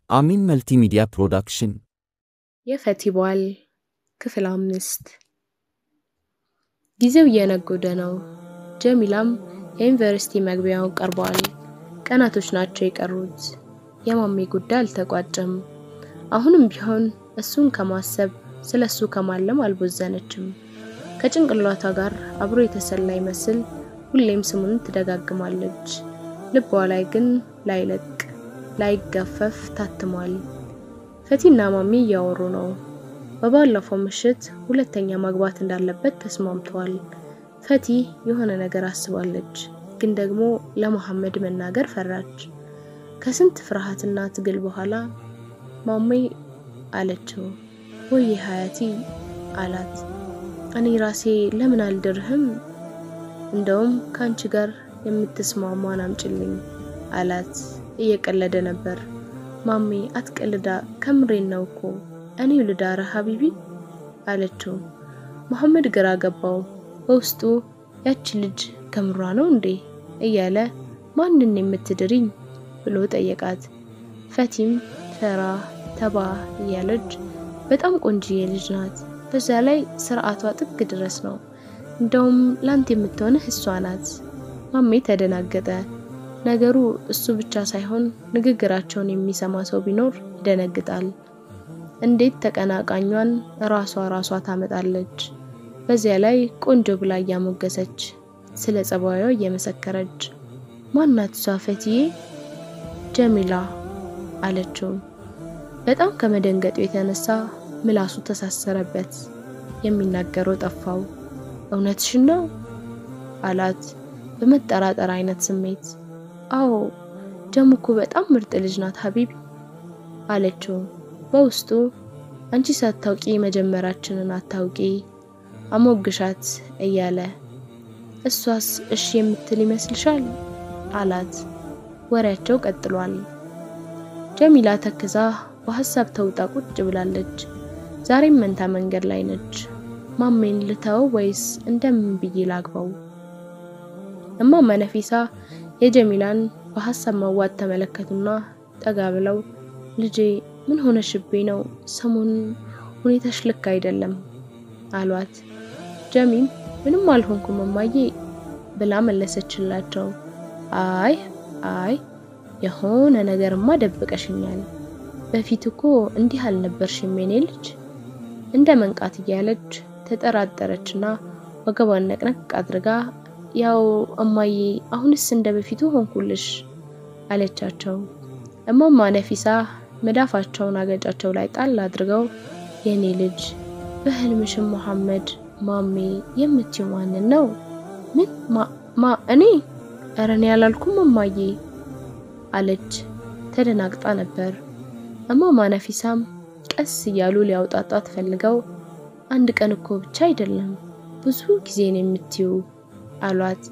አሚን መልቲሚዲያ ፕሮዳክሽን የፈቲ በዓል ክፍል አምስት ጊዜው እየነጎደ ነው። ጀሚላም የዩኒቨርሲቲ መግቢያውን ቀርቧል። ቀናቶች ናቸው የቀሩት። የማሜ ጉዳይ አልተቋጨም። አሁንም ቢሆን እሱን ከማሰብ ስለ እሱ ከማለም አልቦዘነችም። ከጭንቅላቷ ጋር አብሮ የተሰላ ይመስል ሁሌም ስሙን ትደጋግማለች። ልቧ ላይ ግን ላይለቅ ላይገፈፍ ታትሟል። ፈቲና ማሚ እያወሩ ነው። በባለፈው ምሽት ሁለተኛ ማግባት እንዳለበት ተስማምተዋል። ፈቲ የሆነ ነገር አስባለች፣ ግን ደግሞ ለመሐመድ መናገር ፈራች። ከስንት ፍርሃትና ትግል በኋላ ማሜ አለችው። ወይ ሀያቲ አላት። እኔ ራሴ ለምን አልድርህም? እንደውም ከአንቺ ጋር የምትስማማን አምጭልኝ አላት። እየቀለደ ነበር። ማሜ አትቀልዳ፣ ከምሬን ነው እኮ እኔው ልዳረ ሀቢቢ አለችው። መሐመድ ግራ ገባው። በውስጡ ያቺ ልጅ ከምሯ ነው እንዴ እያለ ማንን የምትድሪኝ ብሎ ጠየቃት። ፈቲም ፈራ ተባ እያለች በጣም ቆንጅዬ ልጅ ናት፣ በዛ ላይ ስርዓቷ ጥግ ድረስ ነው። እንደውም ላንተ የምትሆንህ እሷ ናት። ማሜ ተደናገጠ። ነገሩ እሱ ብቻ ሳይሆን ንግግራቸውን የሚሰማ ሰው ቢኖር ይደነግጣል። እንዴት ተቀናቃኟን ራሷ ራሷ ታመጣለች? በዚያ ላይ ቆንጆ ብላ እያሞገሰች ስለ ጸባዩ እየመሰከረች ማናት እሷ ፈትዬ? ጀሚላ አለችው። በጣም ከመደንገጡ የተነሳ ምላሱ ተሳሰረበት። የሚናገረው ጠፋው። እውነትሽን ነው አላት በመጠራጠር አይነት ስሜት። አዎ ጀሙ እኮ በጣም ምርጥ ልጅ ናት ሀቢቢ አለችው። በውስጡ አንቺ ሳታውቂ መጀመራችንን አታውቂ አሞግሻት እያለ እሷስ እሺ የምትል ይመስልሻል አላት። ወሬያቸው ቀጥሏል። ጀሚላ ተክዛ በሀሳብ ተውጣ ቁጭ ብላለች። ዛሬም መንታ መንገድ ላይ ነች። ማሜን ልተው ወይስ እንደምን ብዬ ላግባው? እማማ ነፊሳ የጀሚላን በሀሳብ መዋጥ ተመለከቱና ጠጋ ብለው ልጄ ምን ሆነሽብኝ ነው? ሰሞኑን ሁኔታሽ ልክ አይደለም አሏት። ጀሚም ምንም አልሆንኩም እማዬ ብላ መለሰችላቸው። አይ አይ የሆነ ነገርማ ደብቀሽኛል። በፊት እኮ እንዲህ አልነበርሽም የኔ ልጅ። እንደ መንቃት እያለች ተጠራጠረችና ወገቧን ነቅነቅ አድርጋ ያው እማዬ አሁንስ እንደ በፊቱ ሆንኩልሽ አለቻቸው። እማማ ነፊሳ መዳፋቸውን አገጫቸው ላይ ጣል አድርገው የኔ ልጅ በህልምሽም መሐመድ ማሜ የምትይው ማንን ነው? ምን ማ እኔ? ኧረ እኔ ያላልኩም እማዬ አለች። ተደናግጣ ነበር። እማማ ነፊሳም ቀስ እያሉ ሊያውጣጣት ፈልገው አንድ ቀን እኮ ብቻ አይደለም ብዙ ጊዜ ነው የምትዩ አሏት።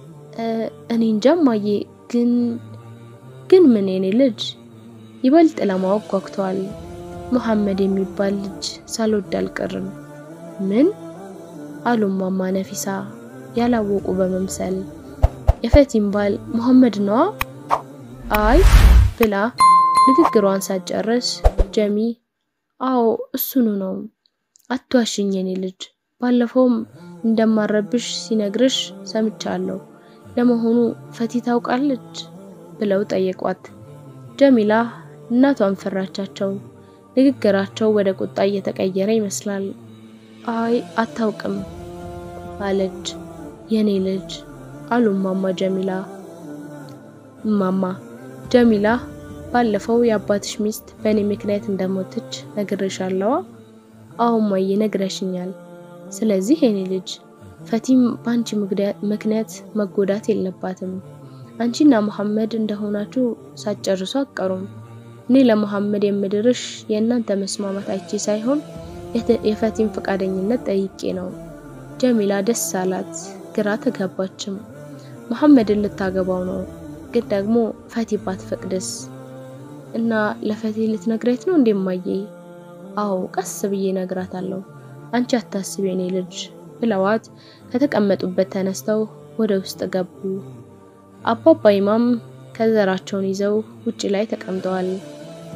እኔ እንጃ እማዬ፣ ግን ግን ምን የኔ ልጅ ይበልጥ ለማወቅ ጓጉተዋል። መሐመድ የሚባል ልጅ ሳልወድ አልቀርም። ምን አሉ እማማ ነፊሳ ያላወቁ በመምሰል የፈቲም ባል መሐመድ ነዋ? አይ ብላ ንግግሯን ሳትጨርስ ጀሚ አዎ እሱኑ ነው። አትዋሽኝ የኔ ልጅ፣ ባለፈውም እንደማረብሽ ሲነግርሽ ሰምቻለሁ። ለመሆኑ ፈቲ ታውቃለች? ብለው ጠየቋት። ጀሚላ እናቷን ፈራቻቸው። ንግግራቸው ወደ ቁጣ እየተቀየረ ይመስላል። አይ አታውቅም አለች። የኔ ልጅ አሉ እማማ ጀሚላ። እማማ ጀሚላ ባለፈው የአባትሽ ሚስት በእኔ ምክንያት እንደሞተች ነግሬሻለዋ? አዎ እማዬ ነግረሽኛል። ስለዚህ የኔ ልጅ ፈቲም በአንቺ ምክንያት መጎዳት የለባትም። አንቺና መሐመድ እንደሆናችሁ ሳትጨርሱ አትቀሩም። እኔ ለመሐመድ የምድርሽ የእናንተ መስማማት አይቼ ሳይሆን የፈቲም ፈቃደኝነት ጠይቄ ነው። ጀሚላ ደስ አላት፣ ግራ ተጋባችም። መሐመድን ልታገባው ነው፣ ግን ደግሞ ፈቲ ባትፈቅድስ? እና ለፈቲ ልትነግረት ነው እንደማየ? አዎ ቀስ ብዬ ነግራታለሁ። አንቺ አታስቢ የኔ ልጅ ብለዋት ከተቀመጡበት ተነስተው ወደ ውስጥ ገቡ። አባባ ኢማም ከዘራቸውን ይዘው ውጭ ላይ ተቀምጠዋል።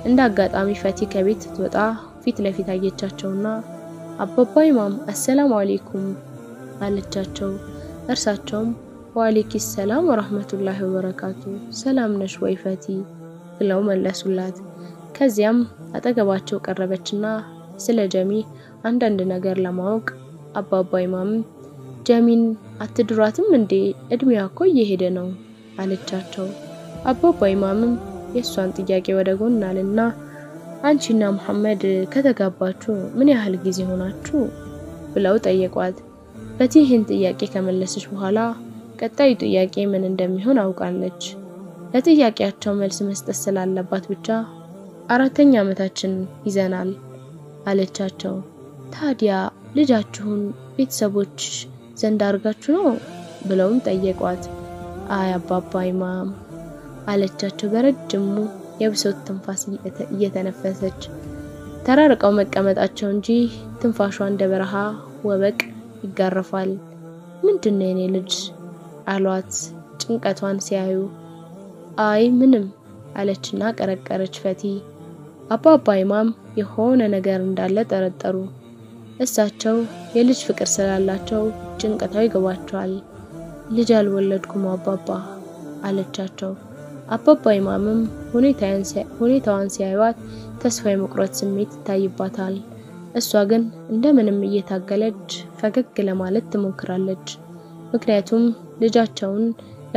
እንደ አጋጣሚ ፈቲ ከቤት ስትወጣ ፊት ለፊት አየቻቸውና አባባ ኢማም አሰላሙ አሌይኩም አለቻቸው። እርሳቸውም ወአሌይኪስ ሰላም ወራህመቱላሂ ወበረካቱ ሰላም ነሽ ወይ ፈቲ ብለው መለሱላት። ከዚያም አጠገባቸው ቀረበችና ስለ ጀሚ አንዳንድ ነገር ለማወቅ አባባ ኢማምም ጀሚን አትድሯትም እንዴ እድሜዋ እኮ እየሄደ ነው አለቻቸው። አባባ ኢማምም የእሷን ጥያቄ ወደ ጎን አልና አንቺና መሐመድ ከተጋባችሁ ምን ያህል ጊዜ ሆናችሁ ብለው ጠየቋት። ፈቲ ይህን ጥያቄ ከመለሰች በኋላ ቀጣዩ ጥያቄ ምን እንደሚሆን አውቃለች። ለጥያቄያቸው መልስ መስጠት ስላለባት ብቻ አራተኛ ዓመታችን ይዘናል አለቻቸው። ታዲያ ልጃችሁን ቤተሰቦች ዘንድ አድርጋችሁ ነው ብለውም ጠየቋት። አይ አባባ ኢማም አለቻቸው በረጅሙ የብሶት ትንፋስ እየተነፈሰች። ተራርቀው መቀመጣቸው እንጂ ትንፋሿ እንደ በረሃ ወበቅ ይጋረፋል። ምንድነው የኔ ልጅ አሏት ጭንቀቷን ሲያዩ። አይ ምንም አለችና ቀረቀረች ፈቲ። አባባ ኢማም የሆነ ነገር እንዳለ ጠረጠሩ። እሳቸው የልጅ ፍቅር ስላላቸው ጭንቀታው ይገባቸዋል። ልጅ አልወለድኩም አባባ አለቻቸው። አባባ ኢማምም ሁኔታዋን ሲያዩት ተስፋ የመቁረጥ ስሜት ይታይባታል። እሷ ግን እንደምንም እየታገለች ፈገግ ለማለት ትሞክራለች። ምክንያቱም ልጃቸውን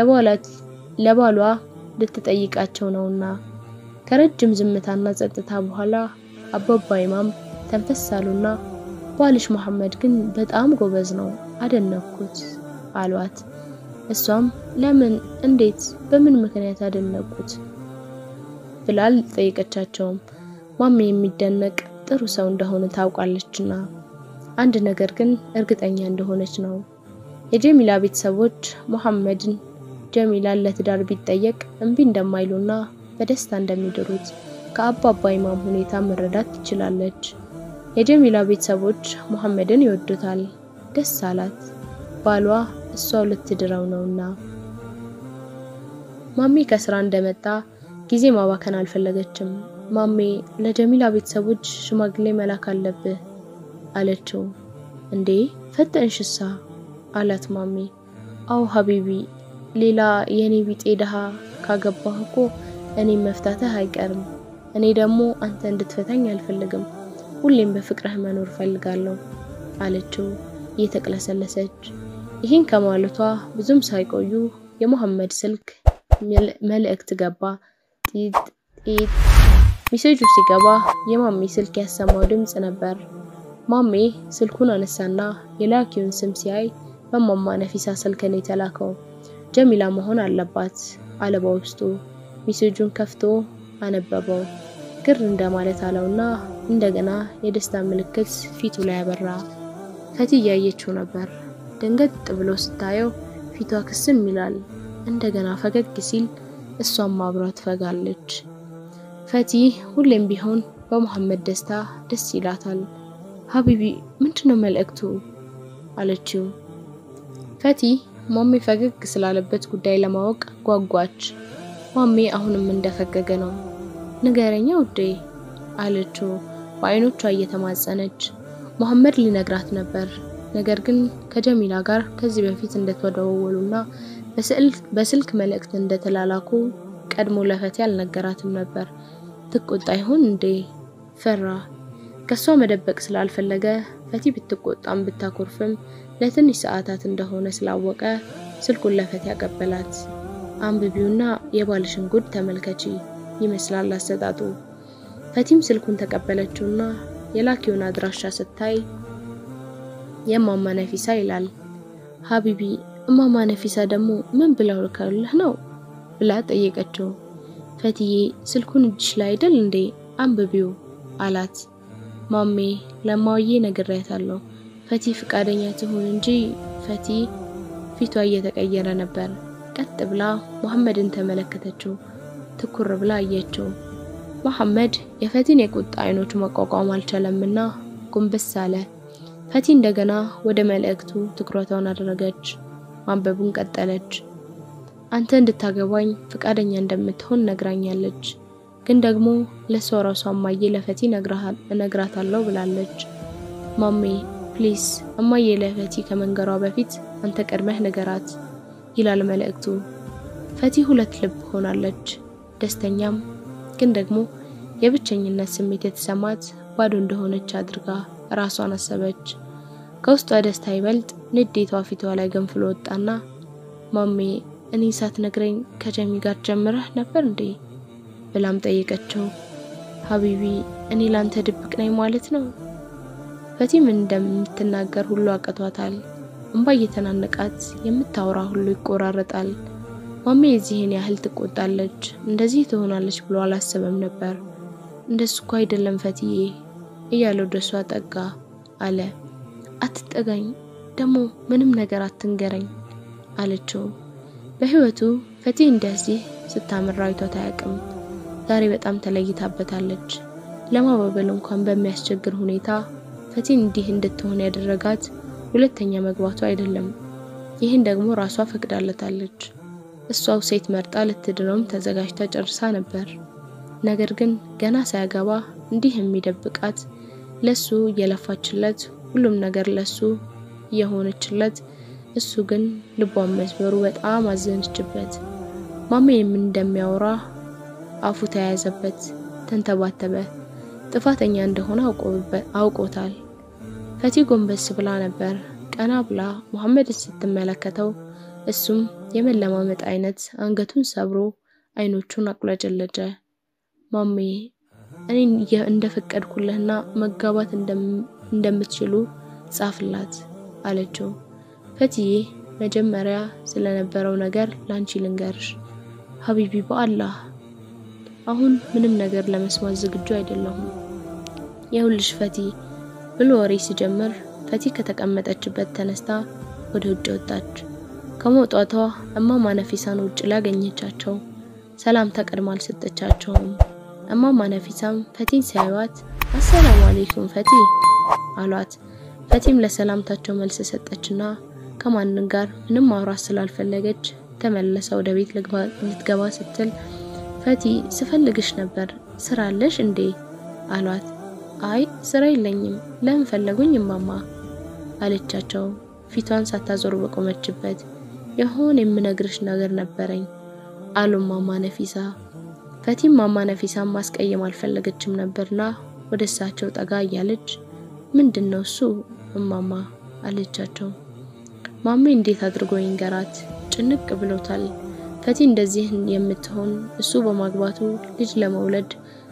ለባሏ ልትጠይቃቸው ነውና። ከረጅም ዝምታና ጸጥታ በኋላ አባባ ኢማም ተንፈስ አሉና ባልሽ መሐመድ ግን በጣም ጎበዝ ነው አደነኩት አሏት። እሷም ለምን፣ እንዴት፣ በምን ምክንያት አደነቁት ብላ አልጠየቀቻቸውም። ማሜ የሚደነቅ ጥሩ ሰው እንደሆነ ታውቃለችና አንድ ነገር ግን እርግጠኛ እንደሆነች ነው። የጀሚላ ቤተሰቦች መሐመድን ጀሚላን ለትዳር ቢጠየቅ እምቢ እንደማይሉና በደስታ እንደሚድሩት ከአባባ ኢማም ሁኔታ መረዳት ትችላለች። የጀሚላ ቤተሰቦች መሐመድን ይወዱታል። ደስ አላት። ባሏ እሷው ልትድረው ነውና። ማሜ ከስራ እንደመጣ ጊዜ ማባከን አልፈለገችም። ማሜ ለጀሚላ ቤተሰቦች ሽማግሌ መላክ አለብህ አለችው። እንዴ ፈጠንሽሳ አላት ማሜ። አው ሀቢቢ ሌላ የኔ ቢጤ ድሃ ካገባህ እኮ እኔም መፍታትህ አይቀርም። እኔ ደግሞ አንተ እንድትፈታኝ አልፈልግም። ሁሌም በፍቅርህ መኖር ፈልጋለሁ አለችው እየተቅለሰለሰች። ይህን ከማለቷ ብዙም ሳይቆዩ የመሐመድ ስልክ መልእክት ገባ። ጢጥ ጢጥ። ሚሴጁ ሲገባ የማሜ ስልክ ያሰማው ድምጽ ነበር። ማሜ ስልኩን አነሳና የላኪውን ስም ሲያይ በማማ ነፊሳ ስልክ ነው የተላከው። ጀሚላ መሆን አለባት አለ በውስጡ። ሚሴጁን ከፍቶ አነበበው። ግር እንደማለት አለውና እንደገና የደስታ ምልክት ፊቱ ላይ አበራ። ፈቲ እያየችው ነበር። ደንገጥ ብሎ ስታየው ፊቷ ክስም ይላል። እንደገና ፈገግ ሲል እሷም አብራ ትፈጋለች። ፈቲ ሁሌም ቢሆን በመሐመድ ደስታ ደስ ይላታል። ሀቢቢ ምንድነው መልእክቱ አለችው። ፈቲ ማሜ ፈገግ ስላለበት ጉዳይ ለማወቅ ጓጓች። ማሜ አሁንም እንደፈገገ ነው። ንገረኛ ውዴ አለችው በአይኖቿ እየተማጸነች። መሐመድ ሊነግራት ነበር። ነገር ግን ከጀሚላ ጋር ከዚህ በፊት እንደተደዋወሉና በስልክ መልእክት እንደተላላኩ ቀድሞ ለፈቲ አልነገራትም ነበር። ትቆጣ ይሆን እንዴ? ፈራ። ከሷ መደበቅ ስላልፈለገ ፈቲ ብትቆጣም ብታኮርፍም ለትንሽ ሰዓታት እንደሆነ ስላወቀ ስልኩን ለፈቲ ያቀበላት። አንብቢውና የባልሽን ጉድ ተመልከቺ ይመስላል አሰጣጡ። ፈቲም ስልኩን ተቀበለችውና የላኪውን አድራሻ ስታይ የማማ ነፊሳ ይላል። ሀቢቢ እማማ ነፊሳ ደግሞ ምን ብለው ልከውልህ ነው ብላ ጠየቀችው። ፈትዬ ስልኩን እጅሽ ላይ አይደል እንዴ አንብቢው አላት። ማሜ ለማውዬ ነግሬያታለሁ። ፈቲ ፍቃደኛ ትሁን እንጂ ፈቲ ፊቷ እየተቀየረ ነበር። ቀጥ ብላ መሐመድን ተመለከተችው። ትኩር ብላ አየችው። መሐመድ የፈቲን የቁጣ አይኖች መቋቋም አልቻለምና ጎንበስ አለ። ፈቲ እንደገና ወደ መልእክቱ ትኩረቷን አደረገች። ማንበቡን ቀጠለች። አንተ እንድታገባኝ ፍቃደኛ እንደምትሆን ነግራኛለች። ግን ደግሞ ለሷ ራሷ እማዬ ለፈቲ እነግራታለሁ ብላለች። ማሜ ፕሊስ እማዬ ለፈቲ ከመንገሯ በፊት አንተ ቀድመህ ንገራት ይላል መልእክቱ። ፈቲ ሁለት ልብ ሆናለች። ደስተኛም ግን ደግሞ የብቸኝነት ስሜት የተሰማት ባዶ እንደሆነች አድርጋ ራሷን አሰበች። ከውስጧ ደስታ ይበልጥ ንዴቷ ፊቷ ላይ ገንፍሎ ወጣና ማሜ እኔ ሳትነግረኝ ከጀሚ ጋር ጀምረህ ነበር እንዴ ብላም ጠየቀችው። ሀቢቢ እኔ ላንተ ድብቅ ነኝ ማለት ነው? ፈቲ ምን እንደምትናገር ሁሉ አቅቷታል። እንባ እየተናነቃት የምታወራ ሁሉ ይቆራረጣል። ማሜ የዚህን ያህል ትቆጣለች፣ እንደዚህ ትሆናለች ብሎ አላሰበም ነበር። እንደሱ እኮ አይደለም ፈትዬ እያለ ወደ እሷ ጠጋ አለ። አትጠጋኝ፣ ደግሞ ምንም ነገር አትንገረኝ አለችው። በህይወቱ ፈቲ እንደዚህ ስታምር አይቷት አያውቅም። ዛሬ በጣም ተለይታበታለች። ለማባበል እንኳን በሚያስቸግር ሁኔታ ፈቲን እንዲህ እንድትሆን ያደረጋት ሁለተኛ መግባቱ አይደለም። ይህን ደግሞ ራሷ ፈቅዳለታለች። እሷው ሴት መርጣ ልትድረውም ተዘጋጅታ ጨርሳ ነበር። ነገር ግን ገና ሳያገባ እንዲህ የሚደብቃት ለሱ እየለፋችለት ሁሉም ነገር ለሱ እየሆነችለት እሱ ግን ልቧን መስበሩ በጣም አዘነችበት። ማሜ የምን እንደሚያወራ አፉ ተያያዘበት፣ ተንተባተበ። ጥፋተኛ እንደሆነ አውቆታል። ፈቲ ጎንበስ ብላ ነበር። ቀና ብላ መሐመድን ስትመለከተው እሱም የመለማመጥ አይነት አንገቱን ሰብሮ አይኖቹን አቁለጨለጨ። ማሜ እኔ እንደፈቀድኩልህና መጋባት እንደምትችሉ ጻፍላት አለችው። ፈትዬ መጀመሪያ ስለነበረው ነገር ላንቺ ልንገርሽ ሀቢቢ፣ በአላህ አሁን ምንም ነገር ለመስማት ዝግጁ አይደለሁም። የሁልሽ ፈቲ ብሎ ወሬ ሲጀምር ፈቲ ከተቀመጠችበት ተነስታ ወደ ውጭ ወጣች። ከመውጣቷ እማማ ነፊሳን ውጭ ላይ አገኘቻቸው። ሰላምታ ቀድማ አልሰጠቻቸውም። እማማ ነፊሳም ፈቲን ሲያዩት አሰላሙ አሌይኩም ፈቲ አሏት። ፈቲም ለሰላምታቸው መልስ ሰጠችና ከማንም ጋር ምንም ማውራት ስላልፈለገች ተመለሰ ወደ ቤት ልትገባ ስትል ፈቲ ስፈልግሽ ነበር ስራ አለሽ እንዴ አሏት። አይ ስራ የለኝም ለምን ፈለጉኝ እማማ አለቻቸው ፊቷን ሳታዞር በቆመችበት። የሆን የምነግርሽ ነገር ነበረኝ አሉ እማማ ነፊሳ። ፈቲም ማማ ነፊሳን ማስቀየም አልፈለገችም ነበርና ወደ እሳቸው ጠጋ እያለች ምንድን ነው እሱ እማማ አለቻቸው። ማሜ እንዴት አድርጎ ይንገራት? ጭንቅ ብሎታል። ፈቲ እንደዚህ የምትሆን እሱ በማግባቱ ልጅ ለመውለድ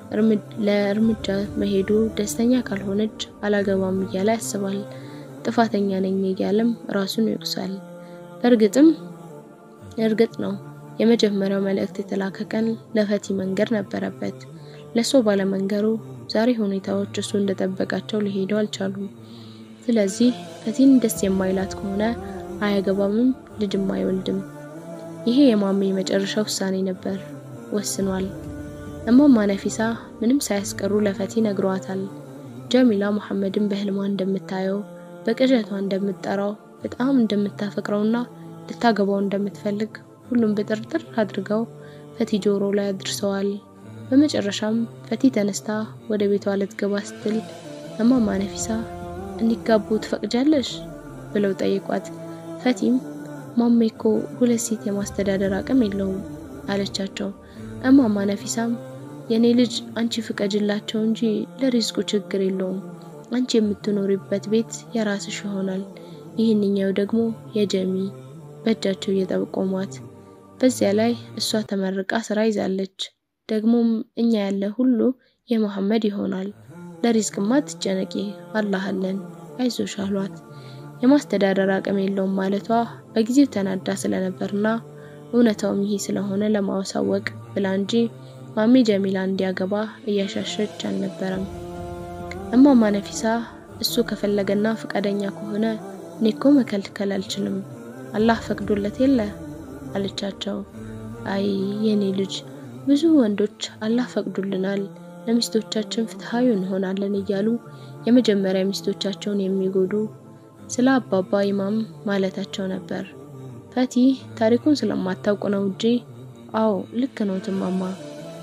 ለእርምጃ መሄዱ ደስተኛ ካልሆነች አላገባም እያለ ያስባል። ጥፋተኛ ነኝ እያለም ራሱን ይወቅሳል። እርግጥም እርግጥ ነው የመጀመሪያው መልእክት የተላከ ቀን ለፈቲ መንገር ነበረበት። ለሶ ባለመንገሩ ዛሬ ሁኔታዎች እሱ እንደጠበቃቸው ሊሄዱ አልቻሉም። ስለዚህ ፈቲን ደስ የማይላት ከሆነ አያገባምም፣ ልጅም አይወልድም። ይሄ የማሜ የመጨረሻ ውሳኔ ነበር። ወስኗል። እማማ ነፊሳ ምንም ሳያስቀሩ ለፈቲ ነግሯታል። ጀሚላ መሐመድን በህልሟ እንደምታየው በቅዠቷ እንደምትጠራው በጣም እንደምታፈቅረውና ልታገባው እንደምትፈልግ ሁሉም ብጥርጥር አድርገው ፈቲ ጆሮ ላይ አድርሰዋል። በመጨረሻም ፈቲ ተነስታ ወደ ቤቷ ልትገባ ስትል እማማ ነፊሳ እንዲጋቡ ትፈቅጃለሽ ብለው ጠይቋት። ፈቲም ማሜ እኮ ሁለት ሴት የማስተዳደር አቅም የለውም አለቻቸው። እማማ ነፊሳም የኔ ልጅ አንቺ ፍቀጅላቸው እንጂ ለሪዝቁ ችግር የለውም። አንቺ የምትኖሪበት ቤት የራስሽ ይሆናል። ይህንኛው ደግሞ የጀሚ በእጃቸው እየጠቆሟት። በዚያ ላይ እሷ ተመርቃ ስራ ይዛለች። ደግሞም እኛ ያለ ሁሉ የመሐመድ ይሆናል። ለሪዝቅማ ትጨነቂ፣ አላህ አለን፣ አይዞሽ አሏት። የማስተዳደር አቅም የለውም ማለቷ በጊዜው ተናዳ ስለነበርና እውነታውም ይሄ ስለሆነ ለማሳወቅ ብላ እንጂ ማሜ ጀሚላ እንዲያገባ እያሻሸች አልነበረም። እማማ ነፊሳ እሱ ከፈለገና ፈቃደኛ ከሆነ እኔ እኮ መከልከል አልችልም፣ አላህ ፈቅዶለት የለ አለቻቸው። አይ የኔ ልጅ ብዙ ወንዶች አላህ ፈቅዶልናል፣ ለሚስቶቻችን ፍትሃዊ እንሆናለን እያሉ የመጀመሪያ ሚስቶቻቸውን የሚጎዱ ስለ አባባ ኢማም ማለታቸው ነበር። ፈቲ ታሪኩን ስለማታውቅ ነው እንጂ አዎ ልክ ነው ትማማ፣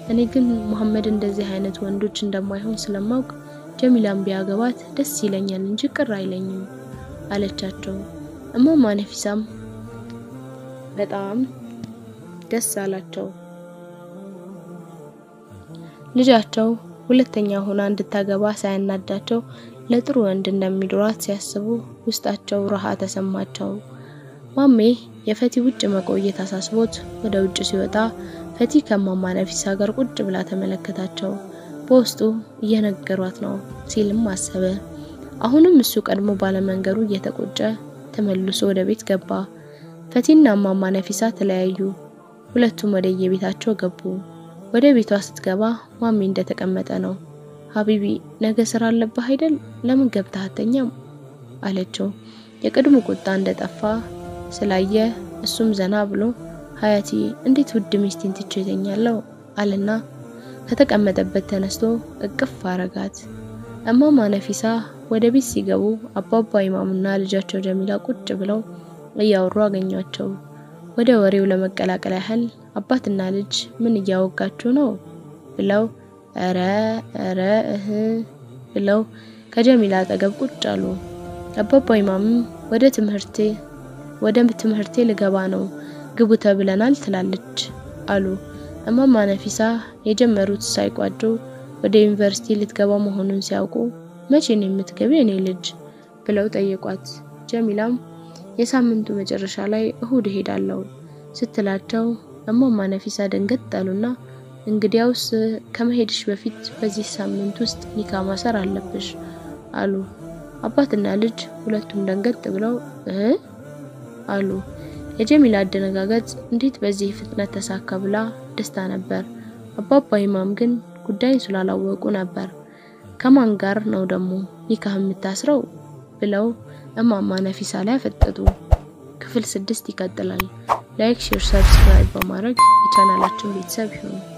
እኔ ግን መሐመድ እንደዚህ አይነት ወንዶች እንደማይሆን ስለማውቅ ጀሚላን ቢያገባት ደስ ይለኛል እንጂ ቅር አይለኝም አለቻቸው። እማማ ነፊሳም በጣም ደስ አላቸው። ልጃቸው ሁለተኛ ሆና እንድታገባ ሳያናዳቸው ለጥሩ ወንድ እንደሚድሯት ሲያስቡ ውስጣቸው ረሃ ተሰማቸው። ማሜ የፈቲ ውጭ መቆየት አሳስቦት ወደ ውጭ ሲወጣ ፈቲ ከማማ ነፊሳ ጋር ቁጭ ብላ ተመለከታቸው። በውስጡ እየነገሯት ነው ሲልም አሰበ። አሁንም እሱ ቀድሞ ባለመንገሩ እየተቆጨ ተመልሶ ወደ ቤት ገባ። ፈቲና ማማ ነፊሳ ተለያዩ። ሁለቱም ወደ የቤታቸው ገቡ። ወደ ቤቷ ስትገባ ማሚ እንደተቀመጠ ነው። ሀቢቢ ነገ ስራ አለብህ አይደል? ለምን ገብተህ አተኛም? አለችው። የቅድሙ ቁጣ እንደጠፋ ስላየ እሱም ዘና ብሎ ሀያቲ እንዴት ውድ ሚስቴን ትቼ እተኛለሁ አለና ከተቀመጠበት ተነስቶ እቅፍ አረጋት። እማማ ነፊሳ ወደ ቤት ሲገቡ አባባ ኢማምና ልጃቸው ጀሚላ ቁጭ ብለው እያወሩ አገኟቸው። ወደ ወሬው ለመቀላቀል ያህል አባትና ልጅ ምን እያወጋችሁ ነው ብለው እረ እረ እህ ብለው ከጀሚላ አጠገብ ቁጭ አሉ። አባባ ኢማምም ወደ ትምህርቴ ወደ ትምህርቴ ልገባ ነው ግቡ ተብለናል ትላለች አሉ። እማማ ነፊሳ የጀመሩት ሳይቋጩ ወደ ዩኒቨርሲቲ ልትገባ መሆኑን ሲያውቁ መቼ ነው የምትገቢ እኔ ልጅ ብለው ጠየቋት። ጀሚላም የሳምንቱ መጨረሻ ላይ እሁድ እሄዳለሁ ስትላቸው እማማ ነፊሳ ደንገጥ አሉና እንግዲያውስ ከመሄድሽ በፊት በዚህ ሳምንት ውስጥ ኒካ ማሰር አለብሽ አሉ። አባትና ልጅ ሁለቱም ደንገጥ ብለው እ አሉ። የጀሚላ አደነጋገጥ እንዴት በዚህ ፍጥነት ተሳካ ብላ ደስታ ነበር። አባባ ኢማም ግን ጉዳይን ስላላወቁ ነበር። ከማን ጋር ነው ደግሞ ኒካህ የምታስረው ብለው እማማ ነፊሳ ላይ አፈጠጡ። ክፍል ስድስት ይቀጥላል። ላይክ፣ ሼር፣ ሰብስክራይብ በማድረግ የቻናላችን ቤተሰብ ይሁኑ።